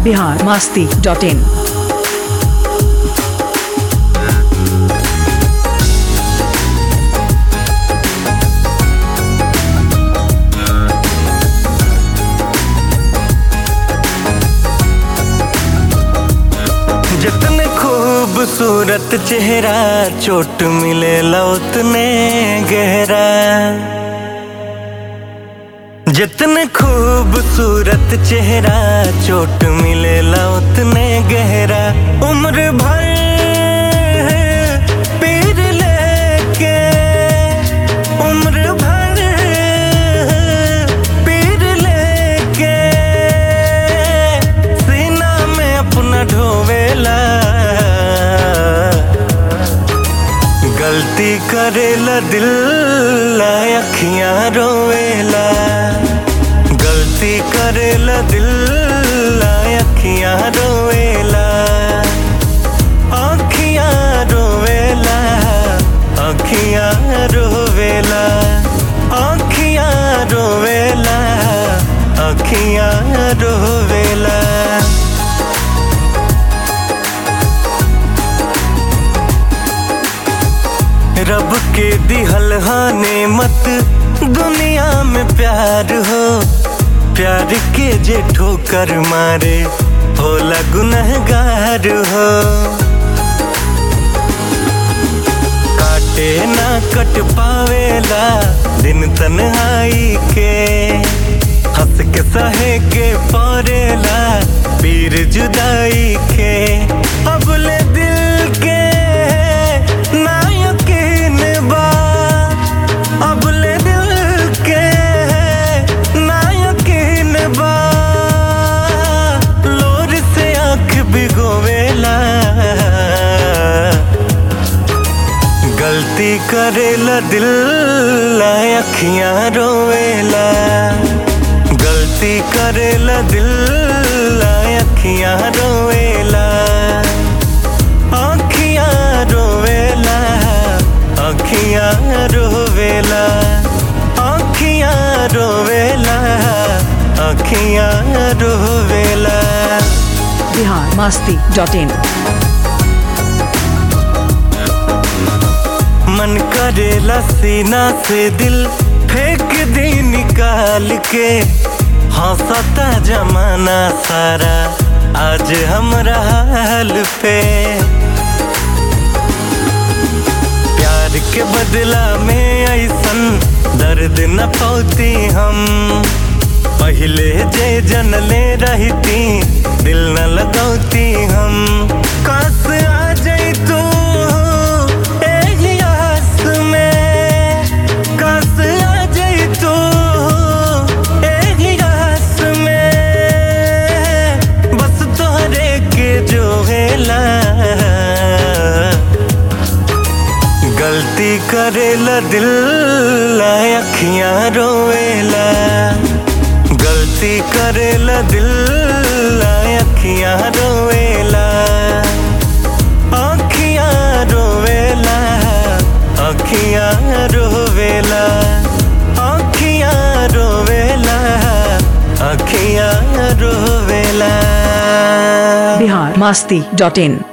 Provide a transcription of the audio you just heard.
Bihar Masti dot in जितने खूबसूरत चेहरा चोट मिले उतने गहरा जितने खूबसूरत चेहरा चोट मिले उतने गहरा उम्र भर पीर लेके उम्र भर पीर लेके सीना में अपना ढोवेला गलती करेला दिल ला अखियां रोवेला गलती करेला दिल ला अखियां रोवेला अखियां रोवेला अखियां रोवेला अखियां रोवेला अखियां रोवेला रब के दिहल हाने मत दुनिया में प्यार हो प्यार के जे ठोकर मारे होला गुनहगार हो काटे ना कट पावेला दिन तन्हाई के हंस के सहे के परेला पीर जुदाई के अब ले दिल के ना यकीन बा अब ले दिल के ना यकीन बा लोर से आंख भिगोवेला गलती करेला दिल ला अखियां रोवेला गलती करेला दिल ला अखियां रोवेला अखियां रोवेला अखियां रोवेला अखियां रोवेला अखियां रोवेला बिहार मास्ती डॉट इन मन करेला सीना से दिल फेंक दे निकाल के हंसता जमाना सारा आज हमरा हाल पे प्यार के बदला में ऐसन दर्द न पौती हम पहले जे जनले रहती दिल न लगौती हम काश आ जाई तू एही आस में काश आ जाई तू एही आस में बस तोहरे के जो हेला गलती करेला दिल ला अखियां रोवेला गलती करेला दिल ला अखियां रोवेला अखियां रोवेला अखियां रोवेला अखियां रोवेला अखियां रोवेला बिहार मास्ती डॉट इन